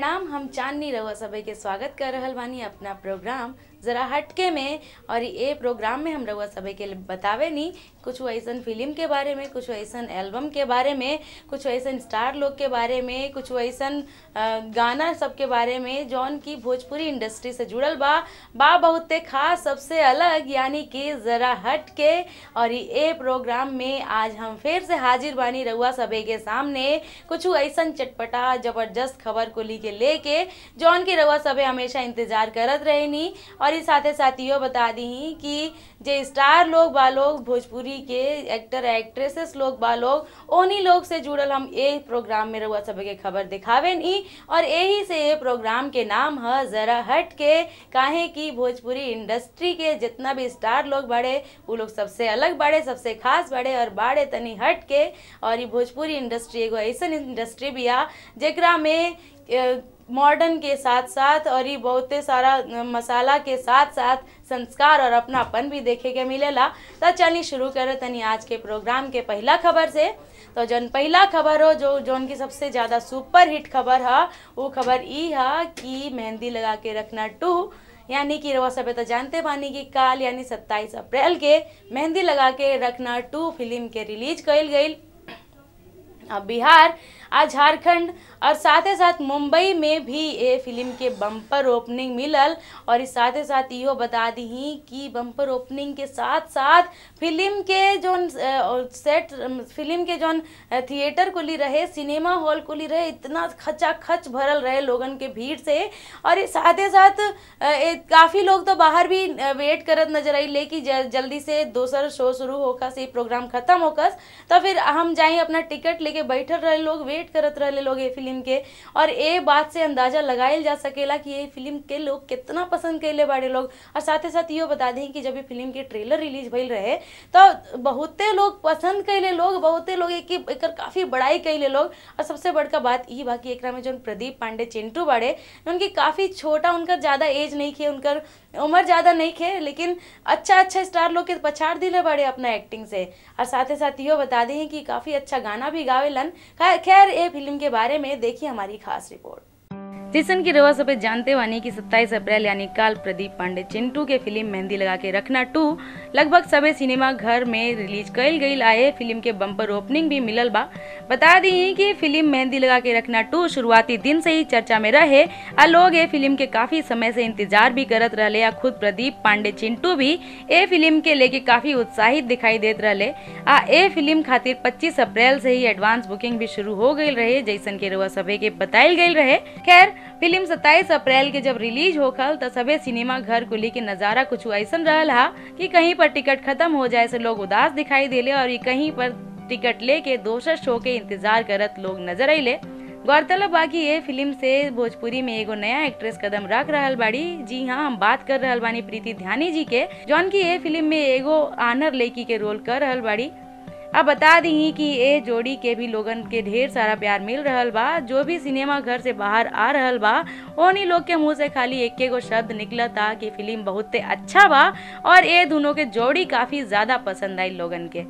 प्रणाम हम चांदनी रहुआ सभी के स्वागत कर रहल बानी अपना प्रोग्राम जरा हटके में और ये प्रोग्राम में हम रहुआ सभी के बतावे नी कुछ ऐसन फिल्म के बारे में कुछ ऐसन एल्बम के बारे में कुछ ऐसन स्टार लोग के बारे में कुछ ऐसन अ, गाना सब के बारे में जौन की भोजपुरी इंडस्ट्री से जुड़ल बा बा बहुते खास सबसे अलग यानी कि जरा हट के और ये प्रोग्राम में आज हम फिर से हाजिर बानी रहुआ सभी के सामने कुछ ऐसन चटपटा जबरदस्त खबर को ली के लेके जौन की रहुआ सभे हमेशा इंतजार करत रहेनी और इस साथे साथ इहो बता दी कि जे स्टार लोग बा लोग भोजपुरी के एक्टर एक्ट्रेसेस लोग बा लोग उन्हीं लोग से जुड़ल हम ये प्रोग्राम में रहुआ सभे के खबर दिखावे नी और यही से ये प्रोग्राम के नाम है जरा हट के काहे कि भोजपुरी इंडस्ट्री के जितना भी स्टार लोग बड़े वो लोग सबसे अलग बड़े सबसे खास बड़े और बाड़े तनी हट के और ये भोजपुरी इंडस्ट्री एगो ऐसन इंडस्ट्री भी आ जेकरा में अ, मॉडर्न के साथ साथ और ये बहुते सारा अ, मसाला के साथ साथ संस्कार और अपनापन भी देखे के मिलेला तो चलिए शुरू करे तनी आज के प्रोग्राम के पहला खबर से तो जौन पहला खबर हो जो जौन की सबसे ज़्यादा सुपर हिट खबर है वो खबर ई है कि मेहंदी लगा के रखना टू यानी कि रवा सब तो जानते बानी कि काल यानी 27 अप्रैल के मेहंदी लगा के रखना टू फिल्म के रिलीज कइल गई अब बिहार आज झारखंड और साथ ही साथ मुंबई में भी ये फिल्म के बम्पर ओपनिंग मिलल और इस साथ ही साथ इहो बता दी कि बम्पर ओपनिंग के साथ साथ फिल्म के जोन अ, सेट फिल्म के जोन अ, थिएटर को ली रहे सिनेमा हॉल को ली रहे इतना खचा खच भरल रहे लोगन के भीड़ से और इस साथ ही साथ अ, ए, काफ़ी लोग तो बाहर भी अ, वेट करत नजर आई लेकिन ज- जल्दी से दोसर शो शुरू होकर ये प्रोग्राम खत्म होकर तो फिर हम जाए अपना टिकट लेके बैठल रहे लोग वेट करत रहे लोग ये फिल्म के और ये बात से अंदाजा लगायल जा सकेला कि ये फिल्म के लोग कितना पसंद कैले बाड़े लोग और साथ ही साथ इहो बता दें कि जब ये फिल्म के ट्रेलर रिलीज भइल रहे तो बहुते लोग पसंद कैले लोग बहुते लोग एक एकर काफ़ी बड़ाई कैले लोग और सबसे बड़का बात ई बा कि एकरा में जौन प्रदीप पांडे चिंटू बाड़े उनकी काफ़ी छोटा उनकर ज़्यादा एज नहीं खे उनकर उम्र ज़्यादा नहीं खे लेकिन अच्छा अच्छा स्टार लोग के पछाड़ दिले बड़े अपना एक्टिंग से और साथ ही साथ इहो बता दें कि काफ़ी अच्छा गाना भी गावेलन खै- खैर ये फिल्म के बारे में देखिए हमारी खास रिपोर्ट जैसन की रवा सब जानते वानी कि 27 अप्रैल यानी काल प्रदीप पांडे चिंटू के फिल्म मेहंदी लगा के रखना टू लगभग सबे सिनेमा घर में रिलीज कइल गईल आए फिल्म के बम्पर ओपनिंग भी मिलल बा बता दी कि फिल्म मेहंदी लगा के रखना टू शुरुआती दिन से ही चर्चा में रहे आ लोग ये फिल्म के काफी समय से इंतजार भी करत रहले आ खुद प्रदीप पांडे चिंटू भी ए फिल्म के लेके काफी उत्साहित दिखाई देत रहले आ ए फिल्म खातिर 25 अप्रैल से ही एडवांस बुकिंग भी शुरू हो गई रहे जैसन के रउआ सभे के बताइल गई रहे खैर फिल्म 27 अप्रैल के जब रिलीज होखल त सबे सिनेमा घर को लेके नजारा कुछ ऐसन रहल हा कि कहीं पर टिकट खत्म हो जाए से लोग उदास दिखाई देले और ये कहीं पर टिकट लेके दोसर शो के इंतजार करत लोग नजर अइले गौरतलब बा कि ये फिल्म से भोजपुरी में एगो नया एक्ट्रेस कदम रख रहल बाड़ी जी हाँ हम बात कर रहल बानी प्रीति ध्यानी जी के जौन की ये फिल्म में एगो आनर लड़की के रोल कर रहल बाड़ी अब बता दी कि ए जोड़ी के भी लोगन के ढेर सारा प्यार मिल रहल बा जो भी सिनेमा घर से बाहर आ रहल बा ओनी लोग के मुंह से खाली एक गो शब्द निकलता कि फिल्म बहुते अच्छा बा और ए दोनों के जोड़ी काफी ज्यादा पसंद आई लोगन के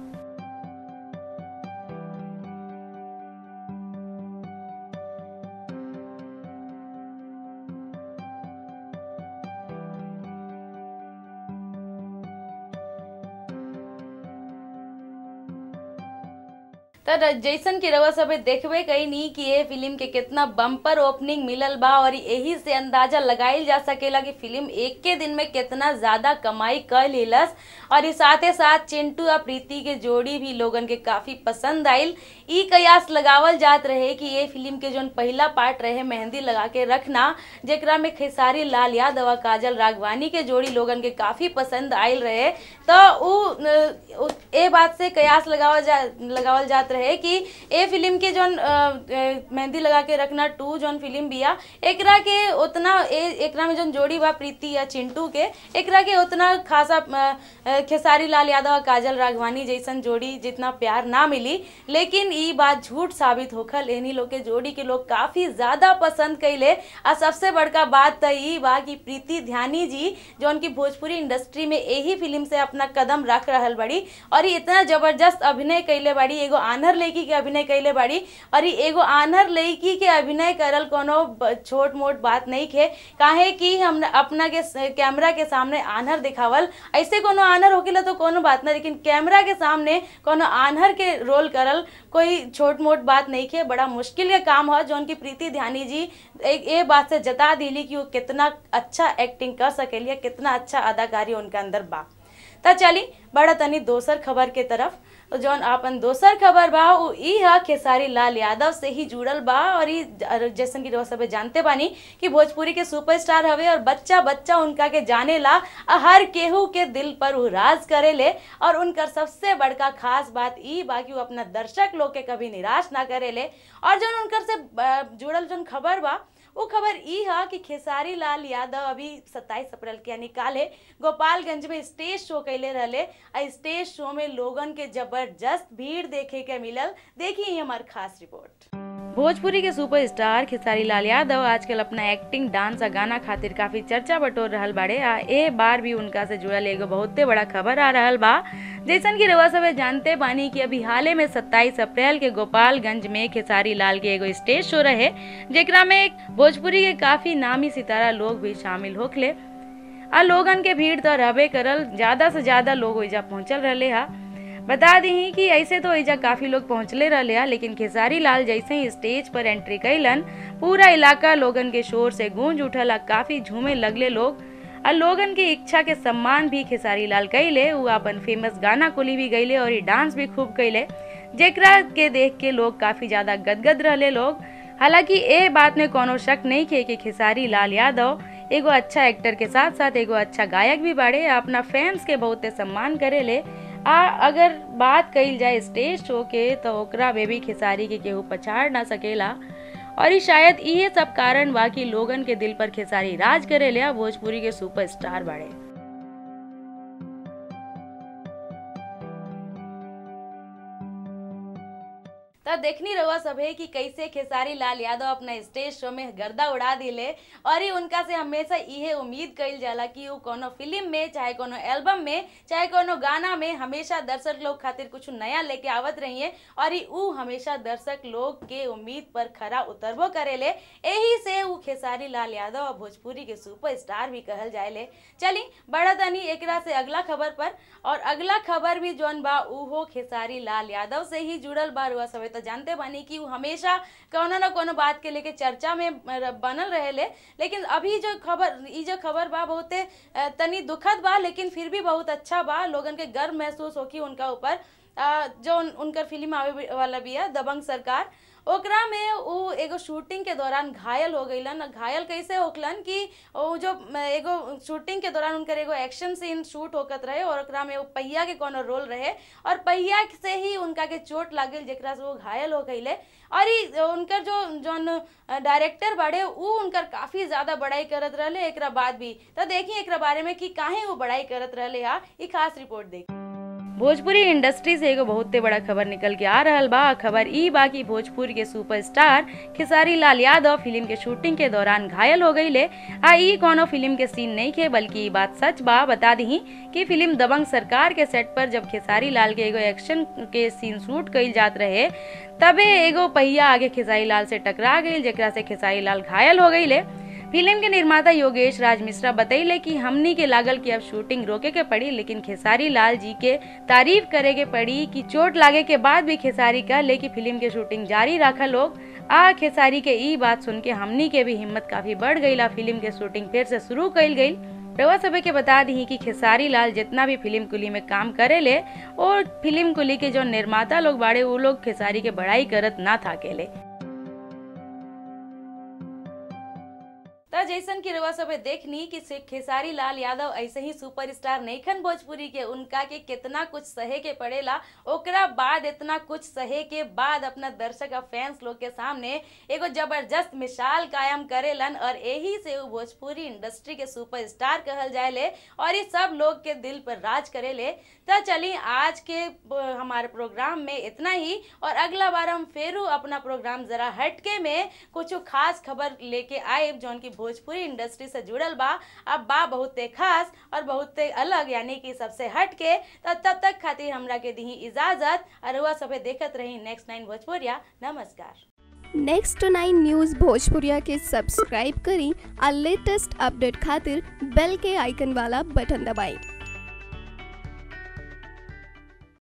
तर जैसन की रवा सब देखबे कहीं कि ये फिल्म के कितना बम्पर ओपनिंग मिलल बा और यही से अंदाजा लगाइल जा सकेला कि फिल्म एक के दिन में कितना ज्यादा कमाई कर लेलस और इस साथे साथ चिंटू और प्रीति के जोड़ी भी लोगन के काफी पसंद आइल ई कयास लगावल जात रहे कि ये फिल्म के जोन पहला पार्ट रहे मेहंदी लगा के रखना जेकरा में खेसारी लाल यादव और काजल राघवानी के जोड़ी लोगन के काफी पसंद आइल रहे तो उ अ, उ- ए बात से कयास लगावल जा लगावल जात रहे कि ए फिल्म के जोन अ, अ, मेहंदी लगा के रखना टू जोन फिल्म बिया एकरा के उतना ए एकरा में जोन जोड़ी बा प्रीति या चिंटू के एकरा के उतना खासा अ, अ, खेसारी लाल यादव और काजल राघवानी जैसन जोड़ी जितना प्यार ना मिली लेकिन ई बात झूठ साबित होखल इन्हीं लोग के जोड़ी के लोग काफी ज्यादा पसंद कैले आ सबसे बड़का बात तो ई बा कि प्रीति ध्यानी जी जौन की भोजपुरी इंडस्ट्री में यही फिल्म से अपना कदम रख रहल बड़ी और ये इतना जबरदस्त अभिनय कैले बड़ी एगो आनर आन्हर लड़की के अभिनय कैले बाड़ी और ई एगो आन्हर लड़की के अभिनय करल कोनो ब- छोट मोट बात नहीं खे काहे कि हम अपना के स- कैमरा के सामने आन्हर दिखावल ऐसे कोनो आन्हर होकेला तो कोनो बात ना लेकिन कैमरा के सामने कोनो आन्हर के रोल करल कोई छोट मोट बात नहीं खे बड़ा मुश्किल के काम है जौन की प्रीति ध्यानी जी एक ये बात से जता दिली कि वो कितना अच्छा एक्टिंग कर सकेली कितना अच्छा अदाकारी उनके अंदर बा त चली बड़ा तनी दोसर खबर के तरफ तो जौन आपन दोसर खबर बा उ ई ह खेसारी लाल यादव से ही जुड़ल बा और ई ज- जैसन की रउआ सबे जानते बानी कि भोजपुरी के सुपरस्टार हवे और बच्चा बच्चा उनका के जाने ला आ हर केहू के दिल पर उ राज करेले और उनकर सबसे बड़का खास बात ई बा कि उ अपना दर्शक लोग के कभी निराश ना करेले और जौन उनकर से अ, जुड़ल जौन खबर बा वो खबर ई है कि खेसारी लाल यादव अभी 27 अप्रैल के यानी काले गोपालगंज में स्टेज शो कैले रहले आ स्टेज शो में लोगन के जबरदस्त भीड़ देखे के मिलल देखिए ये हमार खास रिपोर्ट भोजपुरी के सुपरस्टार खेसारी लाल यादव आजकल अपना एक्टिंग डांस आ गाना खातिर काफी चर्चा बटोर रहल बाड़े आ ए बार भी उनका से जुड़ल एगो बहुते बड़ा खबर आ रहल बा जैसन कि रउआ सबे जानते बानी कि अभी हाले में 27 अप्रैल के गोपालगंज में खेसारी लाल के एगो स्टेज शो रहे जेकरा में एक भोजपुरी के काफी नामी सितारा लोग भी शामिल होखले आ लोगन के भीड़ तो रहबे करल ज्यादा से ज्यादा लोग ओइजा पहुंचल रहले हा बता दी कि ऐसे तो एजा काफी लोग पहुंचले रहले हा लेकिन खेसारी लाल जैसे ही स्टेज पर एंट्री कैलन पूरा इलाका लोगन के शोर से गूंज उठल आ काफी झूमे लगले लोग आ लोगन की इच्छा के सम्मान भी खेसारी लाल कैले उ अपन फेमस गाना कुली भी गईले और ई डांस भी खूब कैले जेकरा के देख के लोग काफी ज्यादा गदगद रहले लोग हालांकि ए बात में कोनो शक नहीं खे कि खेसारी लाल यादव एगो अच्छा एक्टर के साथ साथ एगो अच्छा गायक भी बाड़े आ अपना फैंस के बहुते सम्मान करेले आ अगर बात कइल जाए स्टेज शो के तो ओकरा में भी खेसारी के केहू पछाड़ ना सकेला और ई शायद इहे सब कारण बा कि लोगन के दिल पर खेसारी राज करेले आ भोजपुरी के सुपरस्टार बाड़े तब देखनी रहुआ सब है कि कैसे खेसारी लाल यादव अपना स्टेज शो में गर्दा उड़ा दिले और ही उनका से हमेशा इहे उम्मीद कइल जाला कि वो कोनो फिल्म में चाहे कोनो एल्बम में चाहे कोनो गाना में हमेशा दर्शक लोग खातिर कुछ नया लेके आवत रहिए और ही ऊ हमेशा दर्शक लोग के उम्मीद पर खरा उतरबो करेले यही से ऊ खेसारी लाल यादव और भोजपुरी के सुपरस्टार भी कहल जाएले चली बड़ा तनी एकरा से अगला खबर पर और अगला खबर भी जौन बा उहो खेसारी लाल यादव से ही जुड़ल बा रुआ सभे तो जानते बानी कि ऊ हमेशा कोनो न कोनो बात के लेके चर्चा में र- बनल रहेले लेकिन अभी जो खबर ई जो खबर बा बहुते अ, तनी दुखद बा लेकिन फिर भी बहुत अच्छा बा लोगन के गर्व महसूस होकी उनका ऊपर अ, जो उन, उनकर फिल्म आवे भी- वाला बिया दबंग सरकार ओकरा में उ एगो शूटिंग के दौरान घायल हो गईलन घायल कैसे होखलन कि उ जो म, एगो शूटिंग के दौरान उनकर एगो एक्शन सीन शूट होकत रहे और ओकरा में उ पहिया के कोनो रोल रहे और पहिया से ही उनका के चोट लागल जेकरा से वो घायल हो गईले और ई उनकर जो जौन डायरेक्टर बाड़े उ उनकर काफी ज्यादा बड़ाई करत रहले एकरा बाद भी तो देखिए एकरा बारे में कि काहे वो बड़ाई करत रहले हा ई खास रिपोर्ट देखिए भोजपुरी इंडस्ट्री से एगो बहुते बड़ा खबर निकल के आ रहल बा खबर ई बा कि भोजपुरी के सुपरस्टार खेसारी लाल यादव फिल्म के शूटिंग के दौरान घायल हो गईले आ ई कोनो फिल्म के सीन नहीं खे बल्कि ई बात सच बा बता दी कि फिल्म दबंग सरकार के सेट पर जब खेसारी लाल के एगो एक्शन के सीन शूट कइल जात रहे तबे एगो पहिया आगे खेसारी लाल से टकरा गई जेकरा से खेसारी लाल घायल हो गईले फिल्म के निर्माता योगेश राज मिश्रा बतैले कि हमनी के लागल कि अब शूटिंग रोके के पड़ी लेकिन खेसारी लाल जी के तारीफ करे के पड़ी कि चोट लागे के बाद भी खेसारी कहले कि फिल्म के शूटिंग जारी रखा लोग आ खेसारी के ई बात सुन के हमनी के भी हिम्मत काफी बढ़ गई ला फिल्म के शूटिंग फिर से शुरू कइल गई रउआ सभे के बता दी कि खेसारी लाल जितना भी फिल्म कुली में काम करेले और फिल्म कुली के जो निर्माता लोग बाड़े वो लोग खेसारी के बड़ाई करत ना थाकेले त जैसन की रउआ सबे देखनी कि से- खेसारी लाल यादव ऐसे ही सुपरस्टार नईखन भोजपुरी के उनका के कितना कुछ सहे के पड़ेला ओकरा बाद इतना कुछ सहे के बाद अपना दर्शक और फैंस लोग के सामने एगो जबरदस्त मिसाल कायम करेलन और यही से वो भोजपुरी इंडस्ट्री के सुपरस्टार कहल जाएले और ये सब लोग के दिल पर राज करेले त चली आज के ब- हमारे प्रोग्राम में इतना ही और अगला बार हम फेरू अपना प्रोग्राम जरा हटके में कुछ खास खबर लेके आए जौन की भोजपुरी इंडस्ट्री से जुड़ल बा अब बा बहुते खास और बहुते अलग यानी कि सबसे हट के तो तब तक खातिर हमरा के दी इजाजत और हुआ सभे देखत रही नेक्स्ट नाइन भोजपुरिया नमस्कार नेक्स्ट नाइन न्यूज़ भोजपुरिया के सब्सक्राइब करी और लेटेस्ट अपडेट खातिर बेल के आइकन वाला बटन दबाएं